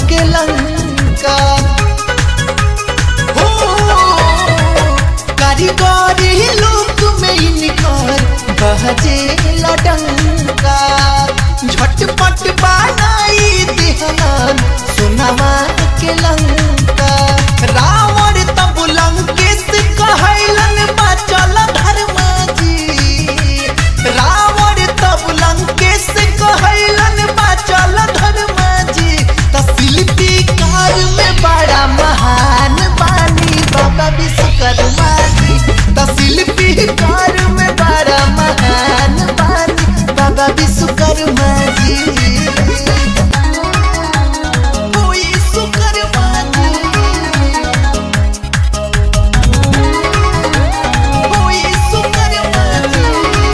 के लंका हो कारीगरी लोक में इनकर बहजे लडंका झटपट बनाई दिहलन सुनावा के लंका रावण तब लंकेश कहलन बचल धर्म जी रावण तब लंकेश कहलन बचल धर्म जी त शिल्पीकार में बड़ा महान बानी बाबा विश्वकर्मा जी त शिल्पीकार में बड़ा महान बानी बाबा विश्वकर्मा जी ओ विश्वकर्मा जी ओ विश्वकर्मा जी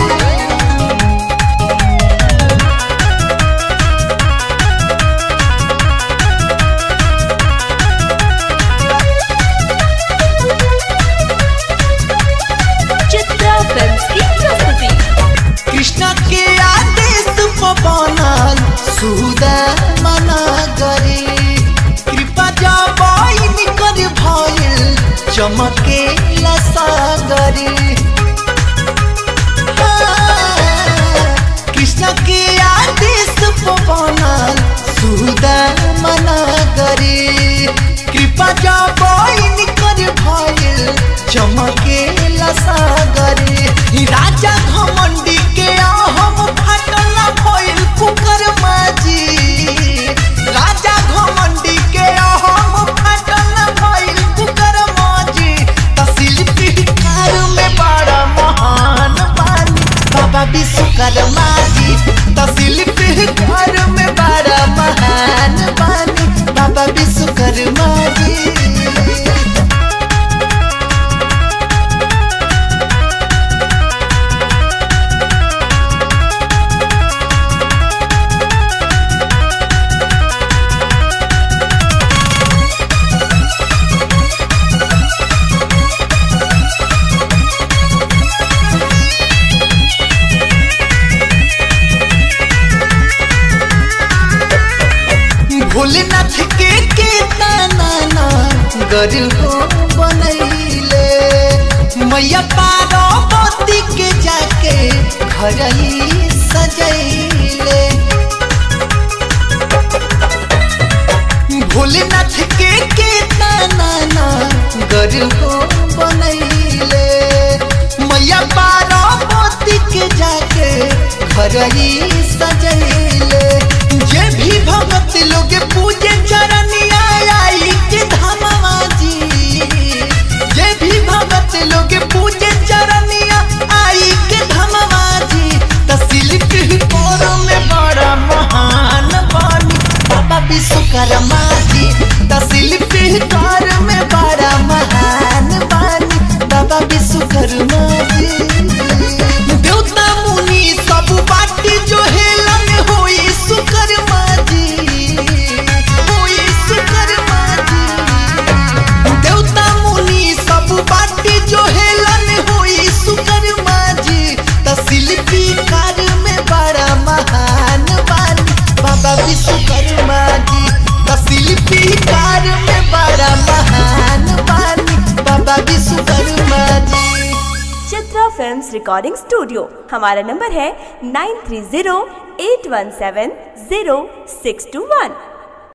चित्रा फिल्म्स की प्रस्तुति कृष्ण के आदेश पर बनल सुदा मना गरी कृपा जबाइन कर भइल चमके लसागरी कृष्ण के आदेश पर बनल सुदा मना गरी कृपा जबाइन कर भइल चमके लसागरी राजा घमंडी के हम फाटल भइल कुकर माजी राजा घमंडी के हम फाटल भइल कुकर माजी त शिल्पीकार में बड़ा महान बानी बाबा विश्वकर्मा जी त शिल्पीकार में बड़ा महान बानी बाबा विश्वकर्मा जी भोलेनाथ के के ताना ना गर हो बनैले मैया पार्वती के जाके घर ही सजैले भोलेनाथ के के ताना ना गर हो बनैले मैया पार्वती के जाके घर ही सजैले जे भी भगत लोग पूजे चरनिया आई के धामवा जी जे भी भगत लोग पूजे चरनिया आई के धामवा जी त शिल्पी कोर में बड़ा महान बानी बाबा विश्वकर्मा जी त शिल्पी कोर में बड़ा महान बानी बाबा विश्वकर्मा जी देवता मुनि सब बाटी जो हेलन होई सुकर्मा जी होई सुकर्मा जी देवता मुनि सब बाटी जो हेलन होई सुकर्मा जी त शिल्पी कार में बड़ा महान बानी बाबा विश्वकर्मा जी त शिल्पी कार में बड़ा महान बानी Baba Vishwakarma ji Chitra films recording studio हमारा नंबर है nine three zero eight one seven zero six two वन